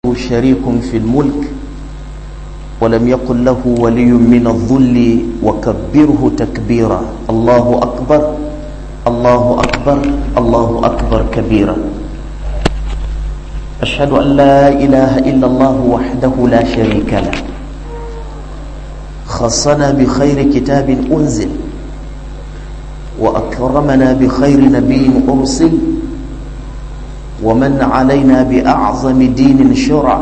شريك في الملك ولم يكن له ولي من الذل وكبره تكبيرا الله أكبر الله أكبر الله أكبر كبيرا أشهد أن لا إله إلا الله وحده لا شريك له خصنا بخير كتاب أنزل وأكرمنا بخير نبي أرسل ومن علينا بأعظم دين شرع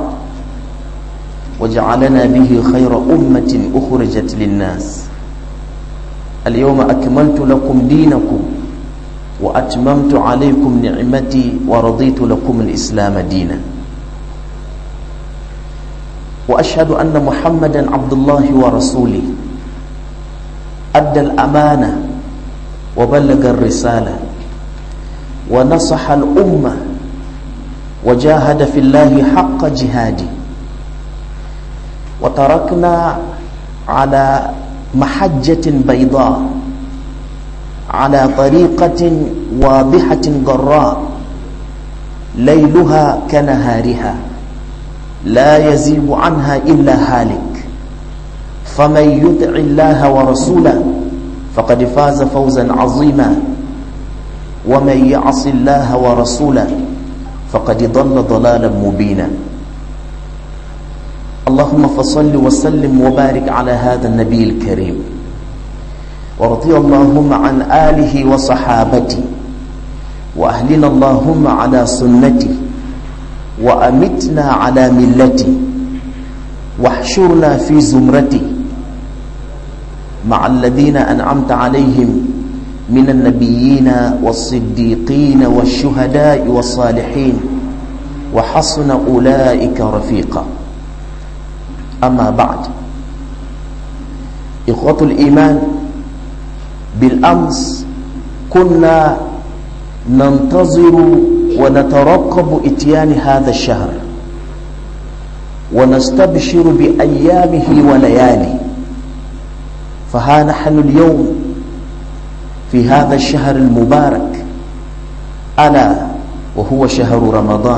وجعلنا به خير أمة أخرجت للناس اليوم أكملت لكم دينكم وأتممت عليكم نعمتي ورضيت لكم الإسلام دينا وأشهد أن محمدا عبد الله ورسوله أدى الأمانة وبلغ الرسالة ونصح الأمة وجاهد في الله حق جهاده وتركنا على محجة بيضاء على طريقة واضحة ضراء ليلها كنهارها لا يزيغ عنها إلا هالك فمن يطع الله ورسوله فقد فاز فوزا عظيما ومن يعص الله ورسوله فقد ضل ضلالا مبينا اللهم فصل وسلم وبارك على هذا النبي الكريم ورضي اللهم عن آله وصحابته وأهلنا اللهم على سنته وأمتنا على ملته واحشرنا في زمرته مع الذين أنعمت عليهم من النبيين والصديقين والشهداء والصالحين وحسن أولئك رفيقا أما بعد إخوة الإيمان بالأمس كنا ننتظر ونترقب إتيان هذا الشهر ونستبشر بأيامه وليالي فها نحن اليوم في هذا الشهر المبارك ألا وهو شهر رمضان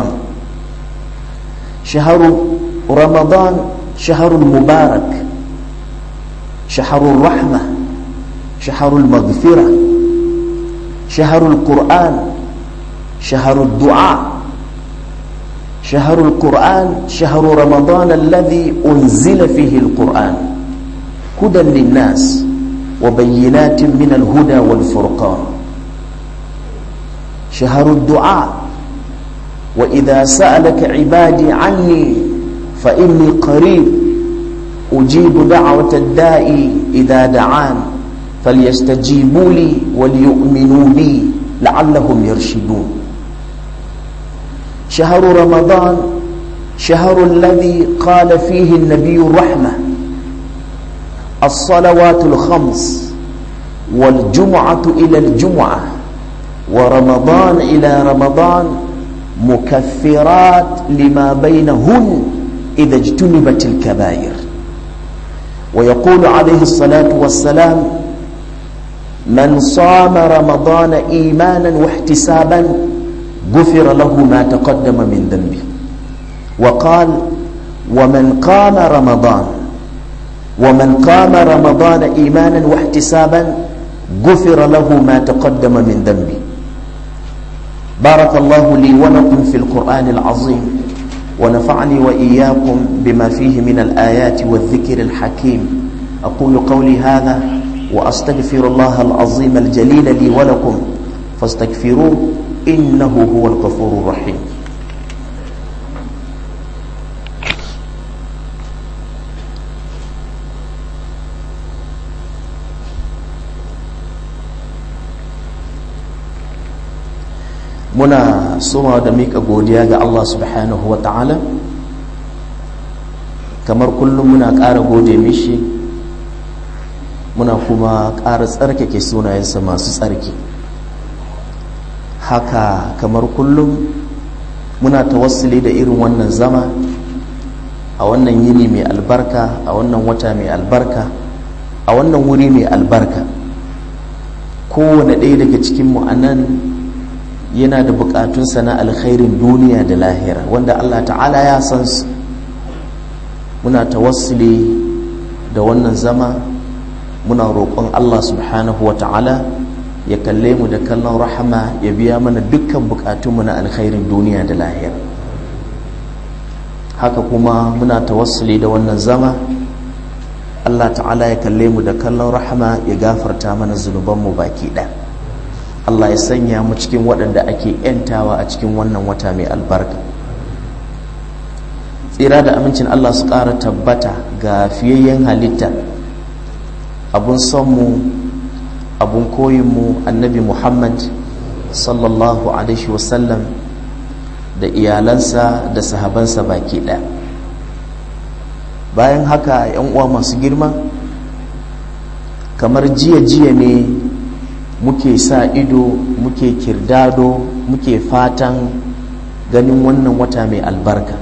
شهر رمضان شهر مبارك شهر الرحمة شهر المغفرة شهر القرآن شهر الدعاء شهر القرآن شهر رمضان الذي أنزل فيه القرآن هدى للناس وبينات من الهدى والفرقان شهر الدعاء وإذا سألك عبادي عني فإني قريب أجيب دعوة الداء إذا دعان فليستجيبوا لي وليؤمنوا بي لعلهم يرشدون شهر رمضان شهر الذي قال فيه النبي الرحمة الصلوات الخمس والجمعة إلى الجمعة ورمضان إلى رمضان مكفرات لما بينهن إذا اجتنبت الكبائر ويقول عليه الصلاة والسلام من صام رمضان إيمانا واحتسابا غفر له ما تقدم من ذنبه وقال ومن قام رمضان ومن قام رمضان إيمانا واحتسابا غفر له ما تقدم من ذنبه بارك الله لي ولكم في القرآن العظيم ونفعني وإياكم بما فيه من الآيات والذكر الحكيم أقول قولي هذا وأستغفر الله العظيم الجليل لي ولكم فاستغفروه إنه هو الغفور الرحيم muna suma da mika godiya ga Allah subhanahu wa ta'ala kamar kullum muna ƙara gode mishi muna kuma ƙara tsarkake sunayensa masu tsarki haka kamar kullum muna tawassuli da irin wannan zama a wannan yini mai albarka a wannan wata mai albarka a wannan wuri mai albarka kowane ɗaya daga cikinmu a nan yana da bukatunsa na alkhairin duniya da lahira wanda Allah ta'ala ya san su muna tawassuli da wannan zama muna roƙon Allah subhanahu wa ta'ala ya kalle mu da kallon rahama ya biya mana dukkan bukatunmu na alkhairin duniya da lahira haka kuma muna tawassuli da wannan zama Allah ta'ala ya kalle mu da kallon rahama ya gafarta mana zunubanmu baki ɗaya Allah ya sanya mu cikin waɗanda ake ‘yantawa a cikin wannan wata mai albarka tsira da amincin Allah su ƙara tabbata ga fiyayyen halitta abun sonmu abun koyinmu annabi Muhammad sallallahu alaihi wasallam da iyalansa da sahabansa baki ɗaya bayan haka yan uwa masu girma kamar jiya-jiya ne muke sa ido muke kirdado muke fatan ganin wannan wata mai albarka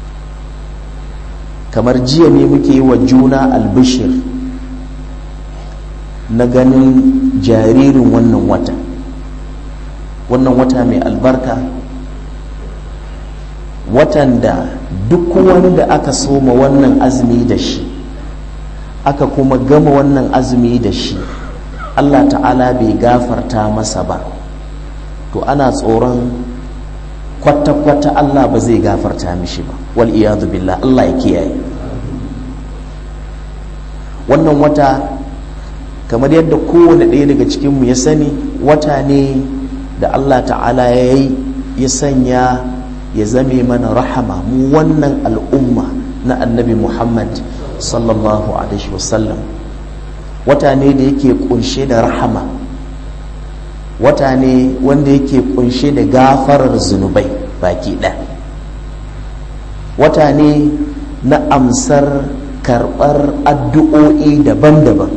kamar jiya ne muke yi wa juna albishir na ganin jaririn wannan wata wannan wata mai albarka watan da duk wani da aka soma wannan azumi da shi aka kuma gama wannan azumi da shi Allah ta'ala bai gafarta masa ba to ana tsoron kwata-kwata Allah ba zai gafarta mishi ba wal iyadu billah Allah ya kiyaye wannan wata kamar yadda kowane ɗaya daga cikinmu ya sani wata ne da Allah ta'ala ya yi ya sanya ya zame mana rahama mu wannan al'umma na annabi Muhammad sallallahu alaihi wasallam wata ne da yake kunshe da rahama wata ne wanda yake kunshe da gafarar zunubai baki ɗaya wata ne na amsar karɓar addu'o'i daban-daban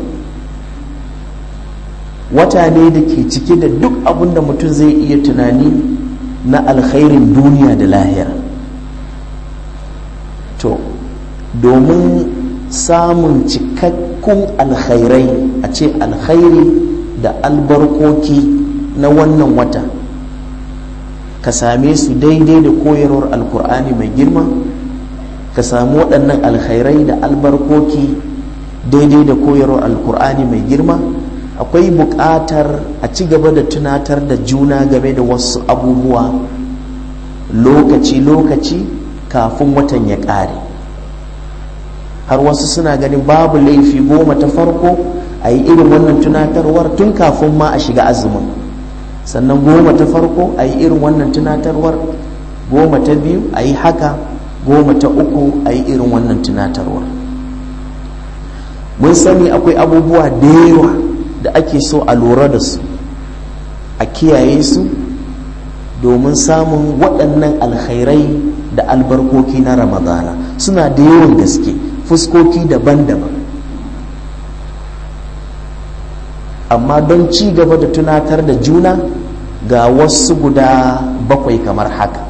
wata ne da ke cike da duk abin da mutum zai iya tunani na alkhairin duniya da lahira to domin samun cikakkun alkhairai a ce alkhairi da albarkoki na wannan wata ka same su daidai da koyarwar alkur'ani mai girma ka samu waɗannan alkhairai da albarkoki daidai da koyarwar alkur'ani mai girma akwai buƙatar a ci gaba da tunatar da juna game da wasu abubuwa lokaci-lokaci kafin watan ya ƙare har wasu suna ganin babu laifi goma ta farko a yi irin wannan tunatarwar tun kafin ma a shiga azumin sannan goma ta farko a yi irin wannan tunatarwar goma ta biyu a yi haka goma ta uku a yi irin wannan tunatarwar mun sani akwai abubuwa da yawa da ake so a lura da su a kiyaye su domin samun waɗannan alkhairai da albarkoki na ramadana suna da yawan gaske fuskoki daban-daban amma don ci gaba da tunatar da juna ga wasu guda bakwai kamar haka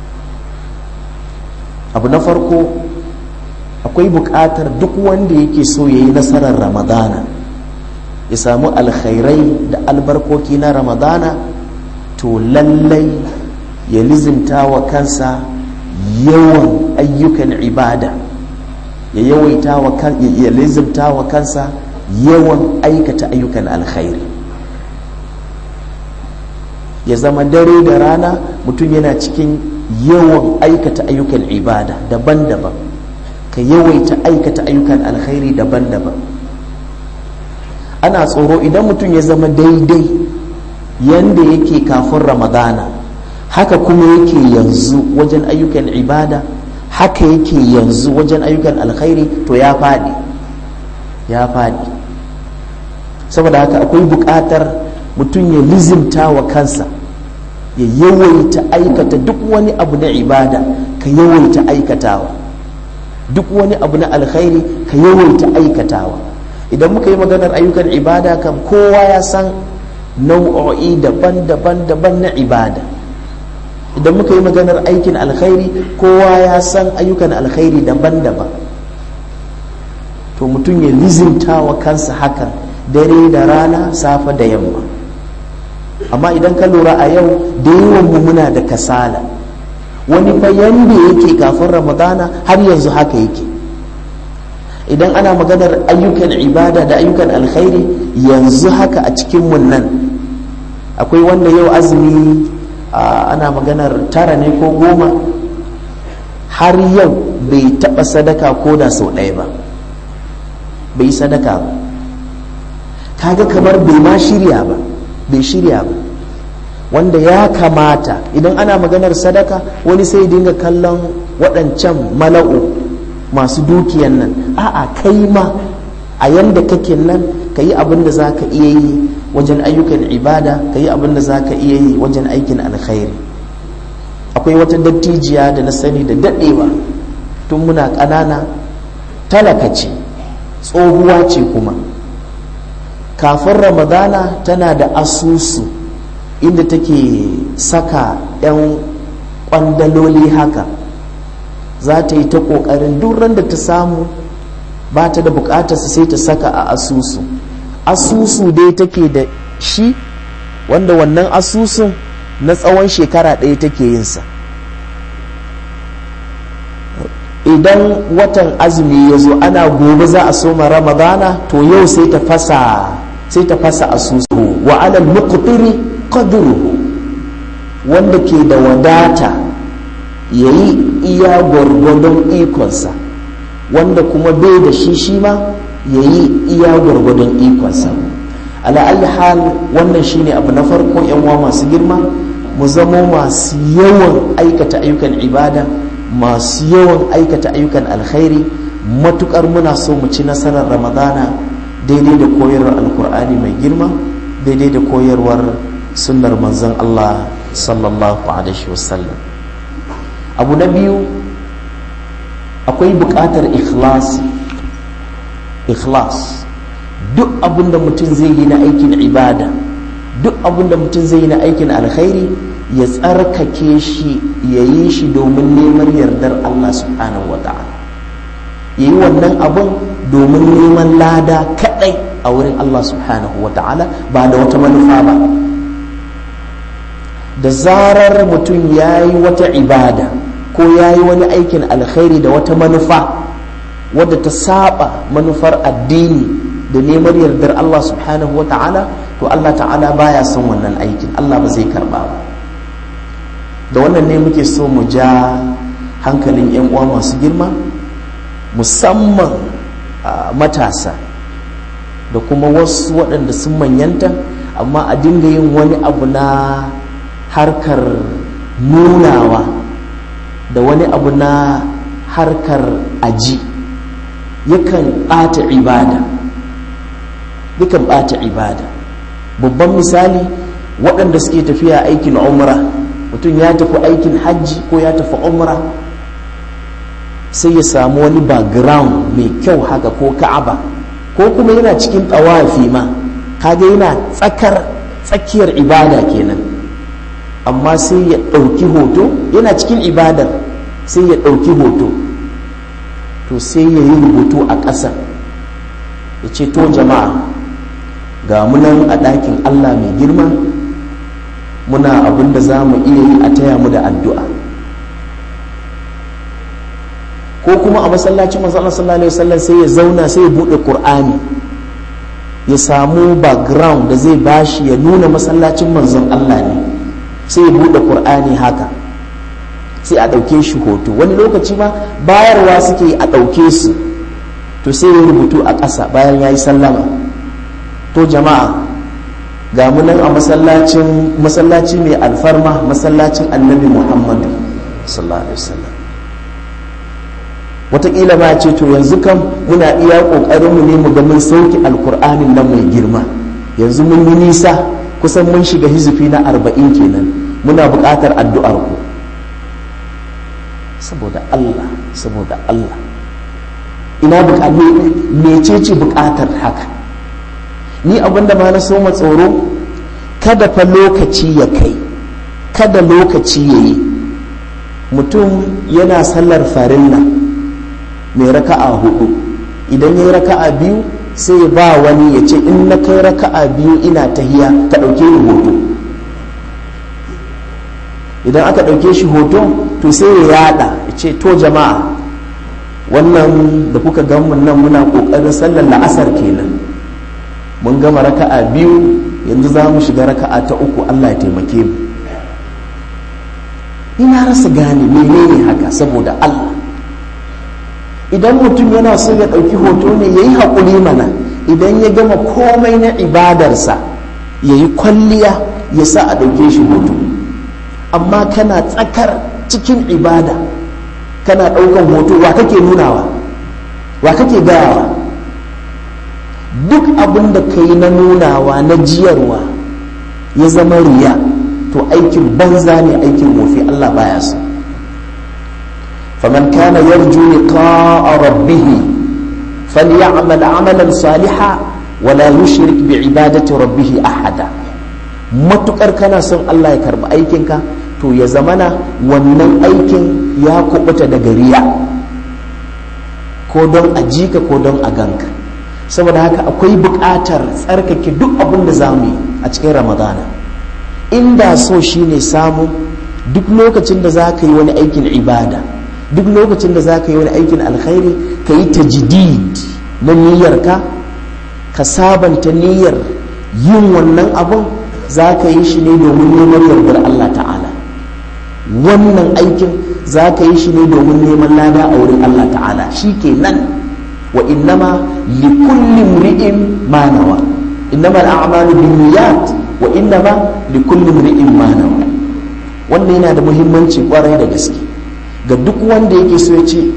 abu na farko akwai buƙatar duk wanda yake so ya yi nasarar ramadana ya samu alkhairai da albarkoki na ramadana to lallai ya lizimta wa kansa yawan ayyukan ibada ya yawaita wa kan ya lizimta wa kansa yawan aikata ayyukan alkhairi ya zama dare da rana mutum yana cikin yawan aikata ayyukan ibada daban-daban ka yawaita aikata ayyukan alkhairi daban-daban ana tsoro idan mutum ya zama daidai yanda yake kafin ramadana haka kuma yake yanzu wajen ayyukan ibada haka yake yanzu wajen ayyukan alkhairi to ya faɗi ya faɗi saboda haka akwai buƙatar mutum ya lizimta wa kansa ya yawaita aikata duk wani abu na ibada ka yawaita aikatawa duk wani abu na alkhairi ka yawaita aikatawa idan muka yi maganar ayyukan ibada kam kowa ya san nau'o'i daban-daban daban na ibada idan muka yi maganar aikin alkhairi kowa ya san ayyukan alkhairi daban-daban to mutum ya lizimta wa kansa hakan dare da rana safe da yamma amma idan ka lura a yau da yawan mu muna da kasala wani fa yanda yake kafin ramadana har yanzu haka yake idan ana maganar ayyukan ibada da ayyukan alkhairi yanzu haka a cikin mun nan akwai wanda yau azumi ana maganar tara ne ko goma har yau bai taɓa sadaka ko da sau ɗaya ba bai sadaka ba kaga kamar bai ma shirya ba bai shirya ba wanda ya kamata idan ana maganar sadaka wani sai dinga kallon waɗancan mala'u masu dukiyan nan a'a kai ma a yanda kake nan ka yi abin da za ka iya yi wajen ayyukan ibada ka yi abin da za ka iya yi wajen aikin alkhairi akwai wata dattijiya da na sani da daɗewa tun muna ƙanana talaka ce tsohuwa ce kuma kafin ramadana tana da asusu inda take saka 'yan kwandaloli haka za ta yi ta ƙoƙarin duran da ta samu ba ta da buƙatarsa sai ta saka a asusu asusu dai take da shi wanda wannan asusun na tsawon shekara ɗaya take yinsa idan watan azumi ya zo ana gobe za a soma ramadana to yau sai ta fasa sai ta fasa asusu wa alal muqtiri qadruhu wanda ke da wadata yayi iya gwargwadon ikonsa wanda kuma bai da shi shi ma yayi iya gwargwadon ikonsa ala hal wannan shine abu na farko yan uwa masu girma mu zamo masu yawan aikata ayyukan ibada masu yawan aikata ayyukan alkhairi matukar muna so mu ci nasarar ramadana daidai da koyarwar alkur'ani mai girma daidai da koyarwar sunnar manzon Allah sallallahu alaihi wasallam abu na biyu akwai buƙatar ikhlasi ikhlas duk abin da mutum zai yi na aikin ibada duk abin da mutum zai yi na aikin alkhairi ya tsarkake shi ya yi shi domin neman yardar Allah subhanahu wa ta'ala ya yi wannan abin domin neman lada kadai a wurin Allah subhanahu wa ta'ala ba da wata manufa ba da zarar mutum ya yi wata ibada ko ya yi wani aikin alkhairi da wata manufa wadda ta saba manufar addini da neman yardar Allah subhanahu wa ta'ala to Allah ta'ala baya son wannan aikin Allah ba zai karba ba da wannan ne muke so mu ja hankalin 'yan uwa masu girma musamman matasa da kuma wasu waɗanda sun manyanta amma a dinga yin wani abu na harkar nunawa da wani abu na harkar aji yakan ɓata ibada yakan ɓata ibada babban misali waɗanda suke tafiya aikin umra mutum ya tafi aikin hajji ko ya tafi umra sai ya samu wani background mai kyau haka ko ka'aba ko kuma yana cikin tsawafi ma kaga yana tsakar tsakiyar ibada kenan amma sai ya ɗauki hoto yana cikin ibadar sai ya ɗauki hoto to sai ya yi rubutu a ƙasa ya ce to jama'a ga munan a ɗakin allah mai girma muna abin da za mu iya yi a taya mu da addu'a ko kuma a masallacin masallar sallallahu alaihi wasallam sai ya zauna sai ya buɗe ƙur'ani ya samu background da zai bashi ya nuna masallacin manzon allah ne sai ya buɗe ƙur'ani haka sai a ɗauke shi hoto wani lokaci ma bayarwa suke a ɗauke su to sai ya rubutu a ƙasa bayan ya yi sallama to jama'a ga munan a masallacin masallaci mai alfarma masallacin annabi muhammadu sallallahu alaihi wasallam wataƙila ma ce to yanzu kam muna iya ƙoƙarinmu ne mu ga mun sauki alkur'anin nan mai girma yanzu mun yi nisa kusan mun shiga hizifi na arba'in kenan muna buƙatar addu'ar ku saboda Allah saboda Allah ina mecece buƙatar haka ni abinda ma na soma tsoro kada fa lokaci ya kai kada lokaci ya yi mutum yana sallar farilla mai raka'a hudu idan ya yi raka'a biyu sai ba wani ya ce in na kai raka'a biyu ina tahiya ka ɗauke ni hoto idan aka ɗauke shi hoto to sai ya yada ya ce to jama'a wannan da kuka gan mun nan muna ƙoƙarin sallar la'asar kenan mun gama raka'a biyu yanzu za mu shiga raka'a ta uku allah ya taimake mu ina rasa gane menene haka saboda allah idan mutum yana so ya ɗauki hoto ne ya yi haƙuri mana idan ya gama komai na ibadarsa ya yi kwalliya ya sa a ɗauke shi hoto amma kana tsakar cikin ibada kana ɗaukan hoto wa kake nunawa wa kake gayawa duk abin da ka yi na nunawa na jiyarwa ya zama riya to aikin banza ne aikin wofi Allah baya so faman kana yarju liqa'a rabbih falyamal amalan salihan wala yushrik bi ibadati rabbih ahada matukar kana son Allah ya karbi aikinka to ya zamana wannan aikin ya kubuta daga riya ko don a jika ko don a ganka saboda haka akwai buƙatar tsarkake duk abin da za mu yi a cikin ramadana inda so shine samu duk lokacin da za ka yi wani aikin ibada duk lokacin da za ka yi wani aikin alkhairi ka yi tajdid na niyyarka ka sabanta niyyar yin wannan abun za ka yi shi ne domin neman yardar Allah ta'ala wannan aikin za ka yi shi ne domin neman lada a wurin Allah ta'ala shi ke nan wa innama li kulli mri'in ma nawa innama al'amalu binniyat wa innama li kulli mri'in ma nawa wannan yana da muhimmanci kwarai da gaske ga duk wanda yake so ya ce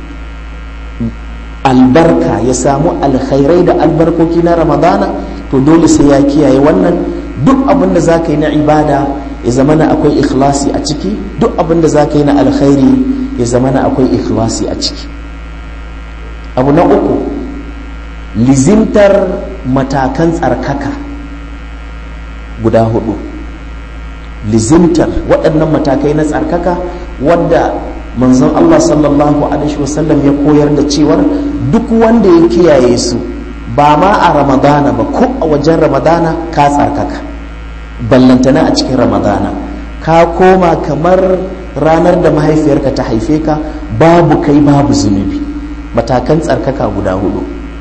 albarka ya samu alkhairai da albarkoki na ramadana to dole sai ya kiyaye wannan duk abin da za ka yi na ibada ya zama na akwai ikhlasi a ciki duk abin da za ka yi na alkhairi ya zama na akwai ikhlasi a ciki abu na uku lizimtar matakan tsarkaka guda hudu lizimtar waɗannan matakai na tsarkaka wadda manzon Allah sallallahu alaihi wasallam ya koyar da cewar duk wanda ya kiyaye su ba ma a ramadana ba ko a wajen ramadana ka tsarkaka ballantana a cikin ramadana ka koma kamar ranar da mahaifiyarka ta haife ka babu kai babu zunubi matakan tsarkaka guda hudu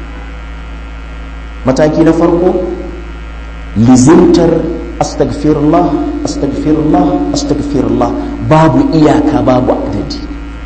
mataki na farko lizimtar astagfirullah astagfirullah astagfirullah babu iyaka babu adadi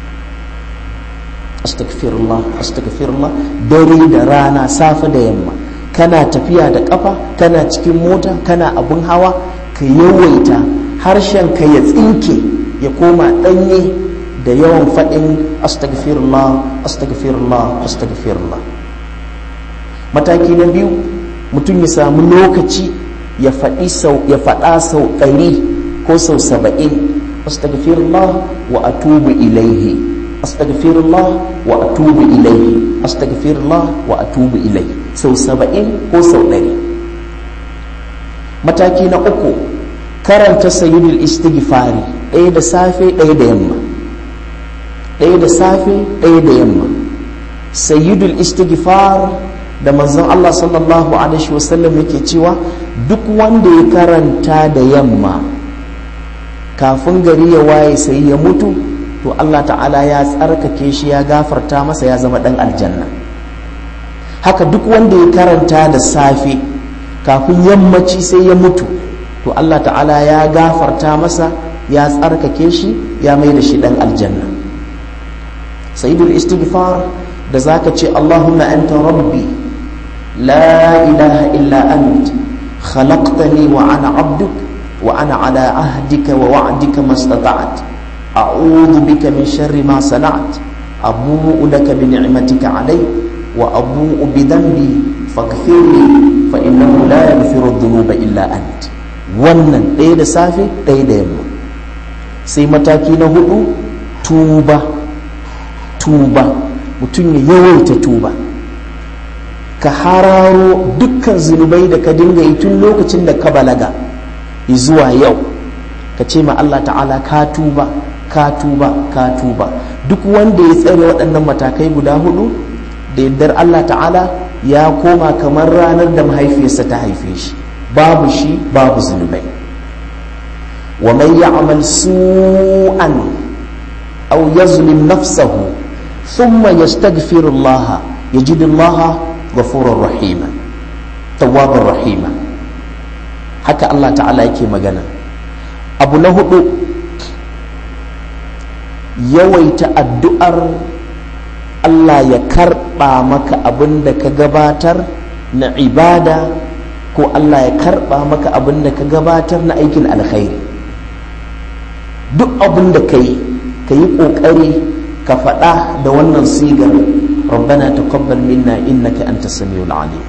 astagfirullah astagfirullah dare da rana safe da yamma kana tafiya da kafa kana cikin mota kana abun hawa ka yawaita harshen ka ya tsinke ya koma danye da yawan faɗin astagfirullah astagfirullah astagfirullah mataki na biyu mutum ya samu lokaci ya faɗi sau ya faɗa sau ɗari ko sau saba'in astagfirullah wa atubu ilaihi astagfirullah wa atubu ilaihi astagfirullah wa atubu ilaihi sau saba'in ko sau ɗari mataki na uku karanta sayyidul istighfari ɗaya da safe ɗaya da yamma ɗaya da safe ɗaya da yamma sayyidul istighfar da manzon Allah sallallahu alaihi wasallam yake cewa duk wanda ya karanta da yamma kafin gari ya waye sai ya mutu to Allah ta'ala ya tsarkake shi ya gafarta masa ya zama dan aljanna haka duk wanda ya karanta da safe kafin yammaci sai ya mutu to Allah ta'ala ya gafarta masa ya tsarkake shi ya mai da shi dan aljanna sayyidul istighfar da zaka ce Allahumma anta rabbi la ilaha illa ant khalaqtani wa ana abduk wa ana ala ahdika wa wa'dika mastata'at a'udhu bika min sharri ma sana'at abu'u laka bi ni'matika alay wa abu'u bi dhanbi faghfirli fa innahu la yaghfiru dhunuba illa ant wannan ɗaya da safe ɗaya da yamma sai mataki na hudu tuba tuba mutum ya yawaita tuba ka hararo dukkan zunubai da ka dinga yi tun lokacin da ka balaga zuwa yau ka ce ma Allah ta'ala ka tuba ka tuba ka tuba duk wanda ya tsare waɗannan matakai guda hudu da yardar Allah ta'ala ya koma kamar ranar da mahaifiyarsa ta haife shi babu shi babu zunubai wa man ya'mal su'an aw yazlim nafsahu thumma yastaghfiru Allah yajid Allah ghafurur rahima tawwabur rahima haka Allah ta'ala yake magana abu na hudu yawaita addu'ar Allah ya karɓa maka abin da ka gabatar na ibada ko Allah ya karɓa maka abin da ka gabatar na aikin alkhairi duk abin da ka yi ka yi ƙoƙari ka faɗa da wannan sigar rabbana taqabbal minna innaka anta samiul alim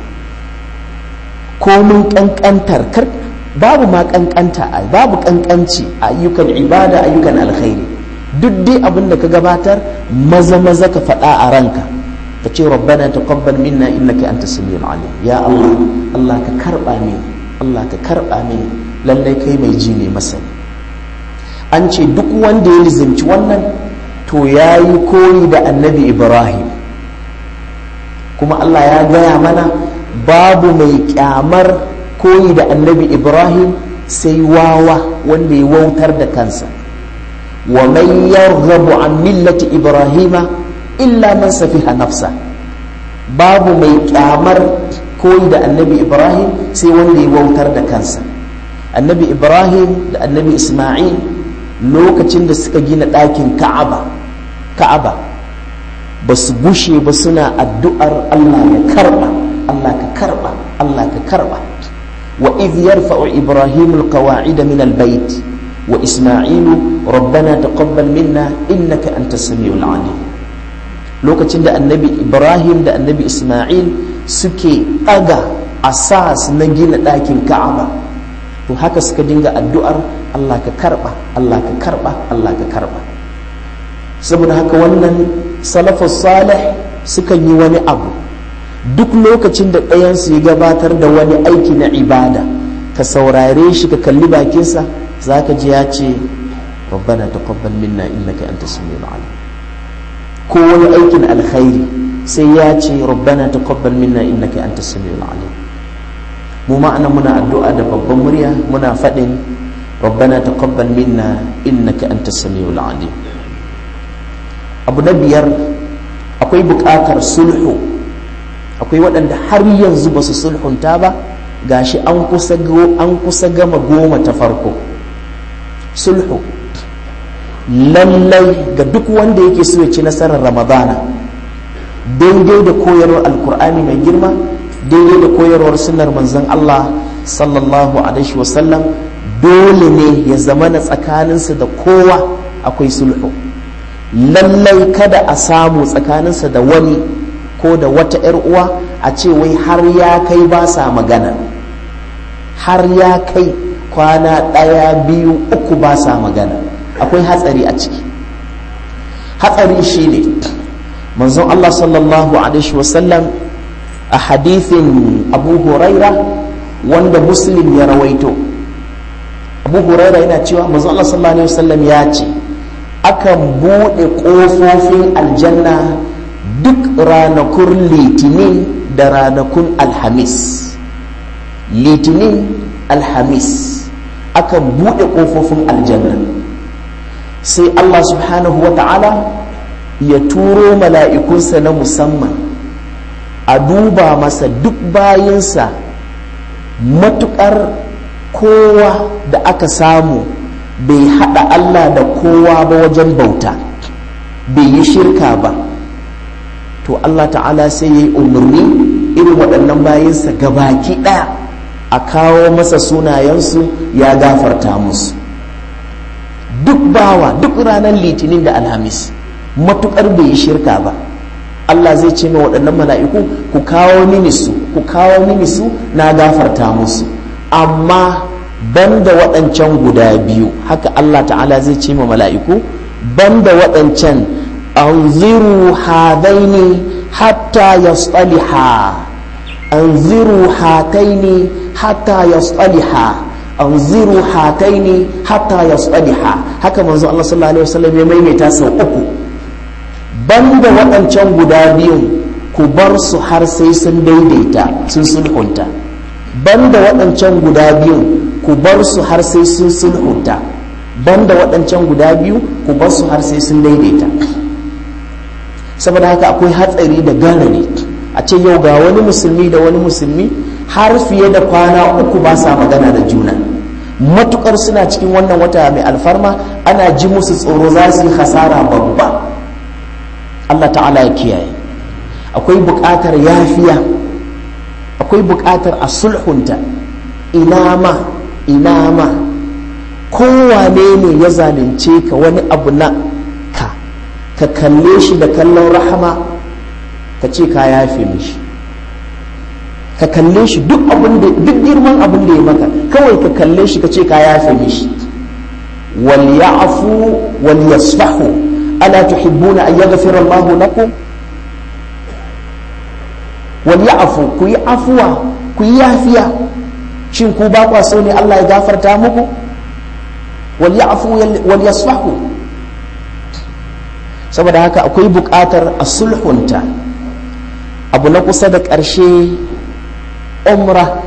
komin ƙanƙantar kar babu ma ƙanƙanta babu ƙanƙanci ayyukan ibada ayyukan alkhairi duk dai abin da ka gabatar maza maza ka faɗa a ranka ka ce rabbana taqabbal minna innaka anta samiul alim ya Allah Allah ka karba mini Allah ka karba mini lallai kai mai ji ne masani an ce duk wanda ya lizimci wannan to yayi koyi da annabi Ibrahim kuma Allah ya gaya mana babu mai kyamar koyi da annabi Ibrahim sai wawa wanda ya wautar da kansa ومن يرغب عن ملة إبراهيم إلا من سفه نفسه باب مي كامر كوي دا النبي إبراهيم سي وندي ووتر دا كنسا النبي إبراهيم دا النبي إسماعيل lokacin da suka gina ɗakin ka'aba ka'aba ba su gushe ba suna addu'ar Allah ya karɓa Allah ka karɓa Allah ka karɓa wa idh yarfa'u ibrahimul qawa'ida min al-bayt وإسماعيل ربنا تقبل منا إنك أنت السميع العليم lokacin da annabi ibrahim da annabi isma'il suke ɗaga asas na gina ɗakin ka'aba to haka suka dinga addu'ar allah ka karɓa allah ka karɓa allah ka karɓa saboda haka wannan salafus salih sukan yi wani abu duk lokacin da ɗayansu ya gabatar da wani aiki na ibada ka saurare shi ka kalli bakinsa za ka ji ya ce rabbana taqabbal minna innaka anta samiul alim ko wani aikin alkhairi sai ya ce rabbana taqabbal minna innaka anta samiul alim mu ma'ana muna addu'a da babban murya muna faɗin rabbana taqabbal minna innaka anta samiul alim abu na biyar akwai buƙatar sulhu akwai waɗanda har yanzu ba su sulhunta ba gashi an kusa gama goma ta farko sulhu lallai ga duk wanda yake so ya ci nasarar ramadana daidai da koyarwar alkur'ani mai girma daidai da koyarwar sunnar manzon Allah sallallahu alaihi wasallam dole ne ya zama na tsakaninsa da kowa akwai sulhu lallai kada a samu tsakaninsa da wani ko da wata 'yar uwa a ce wai har ya kai ba sa magana har ya kai kwana ɗaya biyu uku ba sa magana akwai hatsari a ciki hatsari shine manzon Allah sallallahu alaihi wasallam a hadithin abu huraira wanda muslim ya rawaito abu huraira yana cewa manzon Allah sallallahu alaihi wasallam ya ce akan buɗe ƙofofin aljanna duk ranakun litinin da ranakun alhamis litinin alhamis akan buɗe ƙofofin aljanna sai allah subhanahu wa ta'ala ya turo mala'ikunsa na musamman a duba masa duk bayansa matuƙar kowa da aka samu bai haɗa allah da kowa ba wajen bauta bai yi shirka ba to Allah ta'ala sai ya yi umarni irin waɗannan bayansa gabaki ɗaya a kawo masa sunayensu ya gafarta musu duk bawa duk ranar litinin da alhamis matuƙar bai yi shirka ba Allah zai ce ma waɗannan mala'iku ku kawo mini su ku kawo mini su na gafarta musu amma banda waɗancan guda biyu haka Allah ta'ala zai ce ma mala'iku banda waɗancan anziru hadaini hatta yasaliha anziru hataini hatta yasaliha anziru hataini hatta yasaliha haka manzo Allah sallallahu alaihi wasallam ya maimaita sau uku banda waɗancan guda biyun ku bar su har sai sun daidaita sun sulhunta banda waɗancan guda biyun ku bar su har sai sun sulhunta banda waɗancan guda biyu ku bar su har sai sun daidaita saboda haka akwai hatsari da garari a ce yau ga wani musulmi da wani musulmi har fiye da kwana uku ba sa magana da juna matukar suna cikin wannan wata mai alfarma ana ji musu tsoro za su yi hasara babba Allah ta'ala ya kiyaye akwai buƙatar yafiya akwai buƙatar a sulhunta ina ma ina ma kowane ne ya zalunce ka wani abu na ka ka kalle shi da kallon rahama ka ce ka yafe mishi ka kalle shi duk abin da duk girman abin da ya maka kawai ka kalle shi ka ce ka yafe mishi wal ya'fu wal yasfahu ala tuhibbuna an yaghfira Allahu lakum wal ya'fu ku yi afuwa ku yi yafiya shin ku ba kwa so ne Allah ya gafarta muku wal ya'fu wal yasfahu saboda haka akwai buƙatar a sulhunta abu na kusa da ƙarshe umra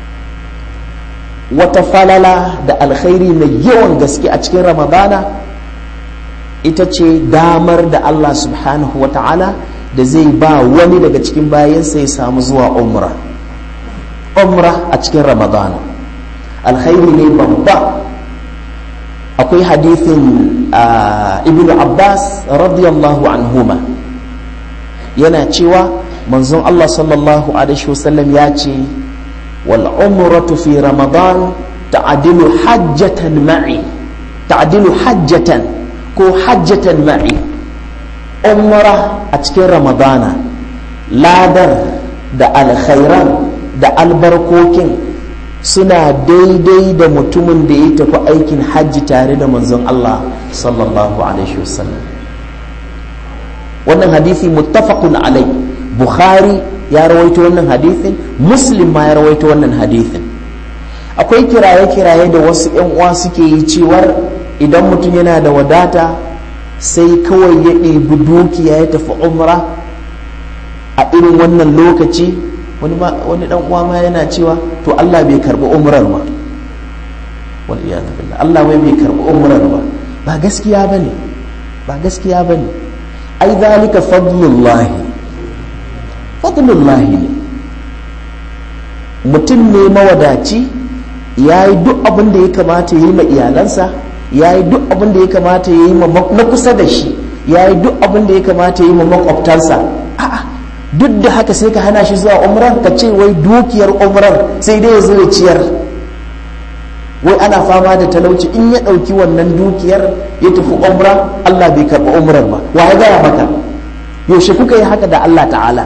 wata falala da alkhairi mai yawan gaske a cikin ramadana ita ce damar da Allah subhanahu wa ta'ala da zai ba wani daga cikin bayansa ya samu zuwa umra umra a cikin ramadana alkhairi ne babba akwai hadithin ibn abbas radiyallahu anhuma yana cewa manzon Allah sallallahu alaihi wasallam ya ce wal umratu fi ramadan ta'dilu hajjatan ma'i ta'dilu hajjatan ko hajjatan ma'i umra a cikin ramadana ladar da alkhairan da albarkokin suna daidai da mutumin da ya tafi aikin hajji tare da manzon Allah sallallahu alaihi wasallam wannan hadisi muttafaqun alai bukhari ya rawaito wannan hadisin muslim ma ya rawaito wannan hadisin akwai kiraye-kiraye da wasu 'yan uwa suke yi cewar idan mutum yana da wadata sai kawai ya ɗebi dukiya ya tafi umra a irin wannan lokaci wani dan uwa ma yana cewa to Allah bai karbi umrar ba wal iyad billah Allah wai bai karbi umrar ba ba gaskiya bane ba gaskiya bane ai zalika fadlullah fadlullah ne mutum ne mawadaci ya yi duk abin da ya kamata ya yi ma iyalansa ya yi duk abin da ya kamata ya yi ma na kusa da shi ya yi duk abin da ya kamata ya yi ma makwabtansa a'a duk da haka sai ka hana shi zuwa umrar ka ce wai dukiyar umrar sai dai ya zo ya ciyar wai ana fama da talauci in ya ɗauki wannan dukiyar ya tafi umra Allah bai karɓi umrar ba wa ya gaya maka yaushe kuka yi haka da Allah ta'ala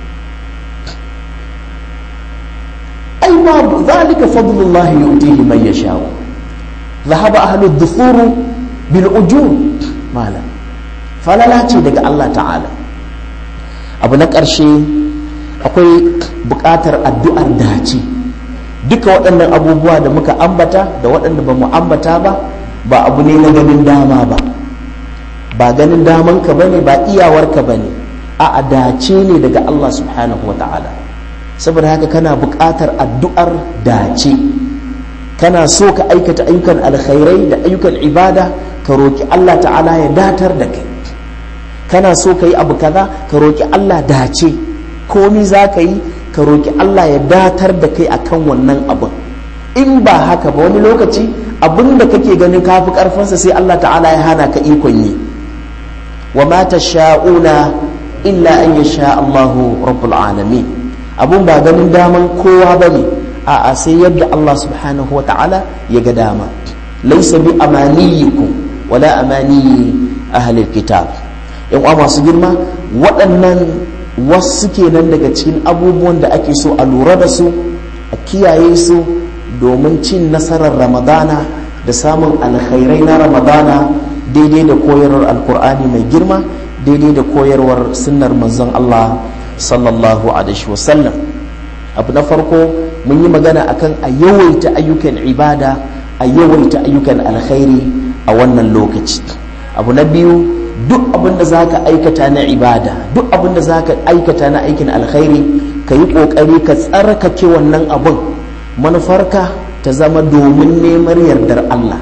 ai ma zalika fadlullahi yu'tihi man yasha dhahaba ahlu dhufuru bil ujur mala falala ce daga Allah ta'ala abu na ƙarshe akwai buƙatar addu'ar dace duka waɗannan abubuwa da muka ambata da waɗanda ba mu ambata ba ba abu ne na ganin dama ba ba ganin damanka ba ne ba iyawarka ba ne a dace ne daga Allah subhanahu wa ta'ala saboda haka kana buƙatar addu'ar dace kana so ka aikata ayyukan alkhairai da ayyukan ibada ka roki Allah ta'ala ya datar da kai kana so ka yi abu kaza ka roki Allah dace komi za ka yi ka roki Allah ya datar da kai akan wannan abin in ba haka ba wani lokaci abin da kake ganin kafi karfinsa sai Allah ta'ala ya hana ka ikon yi wa ma sha'una illa an yasha Allahu rabbul alamin abun ba ganin daman kowa bane a'a sai yadda Allah subhanahu wa ta'ala ya ga dama laysa bi amaniyikum wala amani ahli kitab yan uwa masu girma waɗannan wasu kenan daga cikin abubuwan da ake so a lura da su a kiyaye su domin cin nasarar ramadana da samun alkhairai na ramadana daidai da koyarwar alkur'ani mai girma daidai da koyarwar sunnar manzon Allah sallallahu alaihi wasallam abu na farko mun yi magana akan a yawaita ayyukan ibada a yawaita ayyukan alkhairi a wannan lokaci abu na biyu duk abin da za ka aikata na ibada duk abin da za ka aikata na aikin alkhairi ka yi ƙoƙari ka tsarkake wannan abin manufarka ta zama domin neman yardar Allah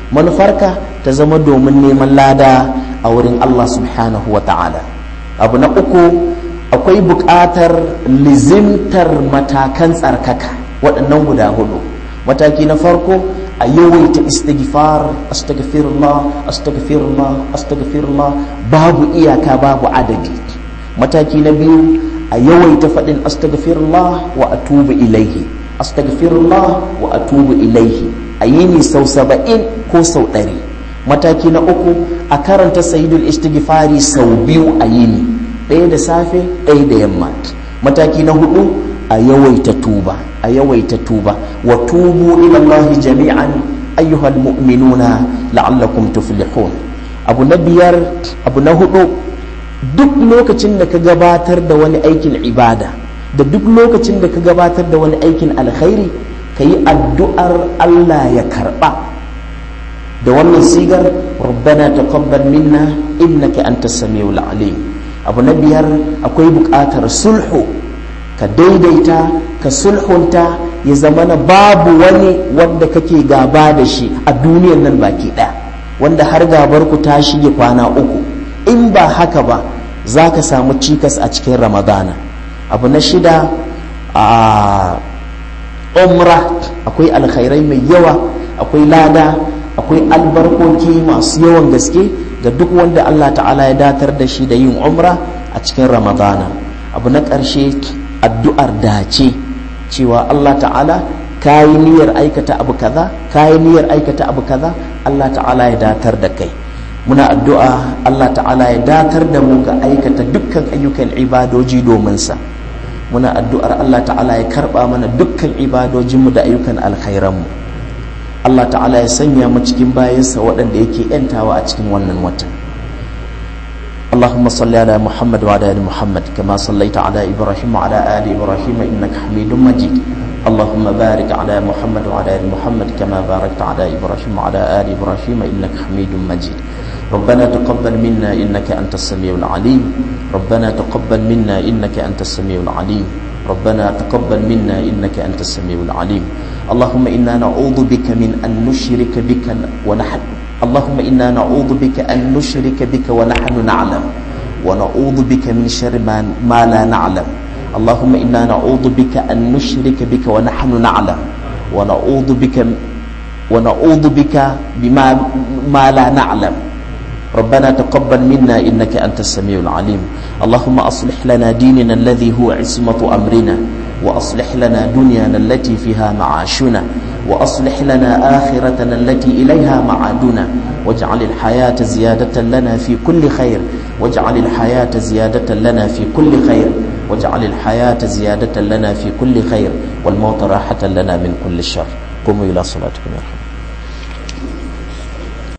manufarka ta zama domin neman lada a wurin Allah subhanahu wa ta'ala abu na uku akwai buƙatar lizimtar matakan tsarkaka waɗannan guda hudu mataki na farko a yawaita istighfar astaghfirullah astaghfirullah astaghfirullah babu iyaka babu adadi mataki na biyu a yawaita faɗin astaghfirullah wa atubu ilaihi astaghfirullah wa atubu ilaihi a yi ni sau saba'in ko sau ɗari mataki na uku a karanta sayidul istighfari sau biyu a yini ɗaya da safe ɗaya da yamma mataki na hudu a yawaita tuba a yawaita tuba wa tubu ila Allah jami'an ayyuhal mu'minuna la'allakum tuflihun abu na biyar abu na hudu duk lokacin da ka gabatar da wani aikin ibada da duk lokacin da ka gabatar da wani aikin alkhairi ka yi addu'ar Allah ya karba da wannan sigar rabbana taqabbal minna innaka antas samiul alim abu na biyar akwai buƙatar sulhu ka daidaita ka sulhunta ya zama na babu wani wanda kake gaba da shi a duniyan nan baki ɗaya wanda har gabar ku ta shige kwana uku in ba haka ba za ka samu cikas a cikin ramadana abu na shida a umra akwai alkhairai mai yawa akwai lada akwai albarkoki masu yawan gaske ga duk wanda allah ta'ala ya datar da shi da yin umra a cikin ramadana abu na ƙarshe addu'ar dace cewa Allah ta'ala ka yi niyyar aikata abu kaza ka yi niyyar aikata abu kaza Allah ta'ala ya datar da kai muna addu'a Allah ta'ala ya datar da mu ga aikata dukkan ayyukan ibadoji domin sa muna addu'ar Allah ta'ala ya karba mana dukkan ibadojinmu da ayyukan alkhairanmu Allah ta'ala ya sanya mu cikin bayansa waɗanda yake ‘yantawa a cikin wannan watan اللهم صل على محمد وعلى ال محمد كما صليت على ابراهيم وعلى ال ابراهيم انك حميد مجيد اللهم بارك على محمد وعلى ال محمد كما باركت على ابراهيم وعلى ال ابراهيم انك حميد مجيد ربنا تقبل منا انك انت السميع العليم ربنا تقبل منا انك انت السميع العليم ربنا تقبل منا انك انت السميع العليم اللهم انا نعوذ بك من ان نشرك بك ونحن اللهم إنا نعوذ بك أن نشرك بك ونحن نعلم ونعوذ بك من شر ما, ما لا نعلم اللهم إنا نعوذ بك أن نشرك بك ونحن نعلم ونعوذ بك ونعوذ بك بما ما لا نعلم ربنا تقبل منا إنك أنت السميع العليم اللهم أصلح لنا ديننا الذي هو عصمة أمرنا وأصلح لنا دنيانا التي فيها معاشنا وأصلح لنا آخرتنا التي إليها معادنا واجعل الحياة زيادة لنا في كل خير واجعل الحياة زيادة لنا في كل خير واجعل الحياة زيادة لنا في كل خير والموت راحة لنا من كل شر قوموا إلى صلاتكم يا رحمة